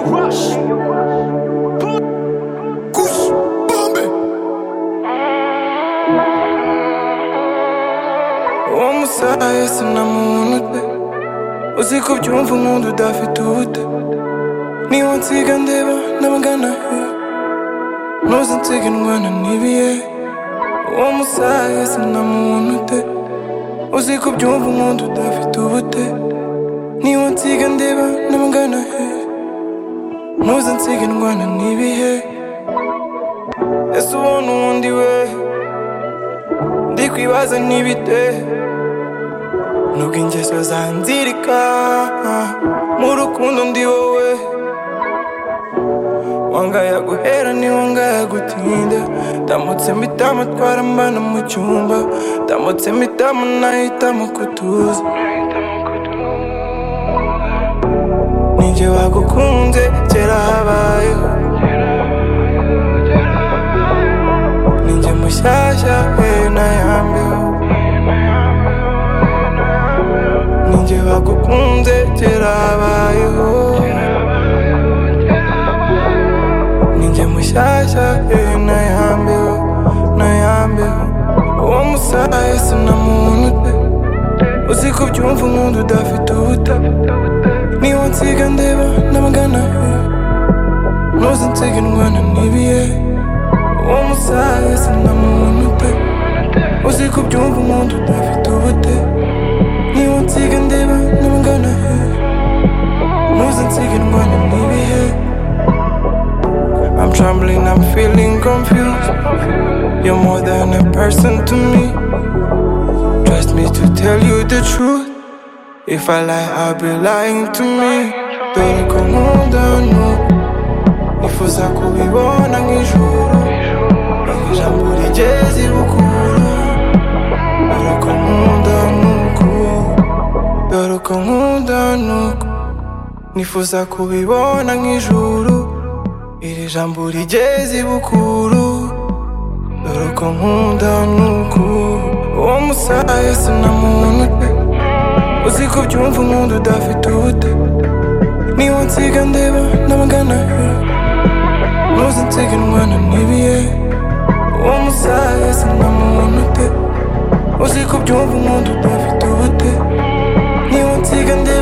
wash. Kush, bombe. uwo musaye sinamuntu ute uzi ko byumva umuntu udafite ubute niba nsiga ndeba n'abagana he ntuzi nsiga indwana n'ibiye uwo musaye sinamuntu ute uzi ko byumva umuntu udafite ubute niba nsiga ndeba n'abagana he ntuzi nsiga indwana n'ibihe ese ubona uwundi wehe ndi kwibaza ntibite nubwo ingeso zanzirika mu rukundo ndi wowe wangaya guhera ni wangaya gutinda ndamutse mpita amatwara mbana mu cyumba ndamutse mpita munahitamo kutuza ninjye wagukunze kera habayeho ninjye mushyashya eh, na yambeho ninjye wagukunze kera habayeho ninjye mushyashya eh, na yambeho na yambeho uwo musaye sinamuntu pe uzi ko byumva umuntu udafite ubuta niba nsiga ndeba n'amagana he ntuzi nsiga indwana n'ibiye uwo musaye sinamuntu pe uzi ko byumva umuntu udafite ubute niba nsiga ndeba n'amagana he ntuzi nsiga indwana n'ibihe I'm trembling, I'm feeling confused. You're more than a person to me. Trust me to tell you the truth. If I lie, I'll be lying to me. Dore ko nkunda nuko nifuza kubibona nk'ijuru. Ijambo rigeze ibukuru. Dore ko nkunda nuko. Dore ko nkunda nuko. Nifuza kubibona nk'ijuru. Iri jambo rigeze ibukuru. Dore ko nkunda nuko. Uwo musaye sinamuntu pe. Uzi ko byumva umuntu udafite ubute Niba nsiga ndeba n'amagana he Ntuzi nsiga indwana n'ibiye Uwo musaye sinamuntu ute Uzi ko byumva umuntu udafite ubute Niba nsiga ndeba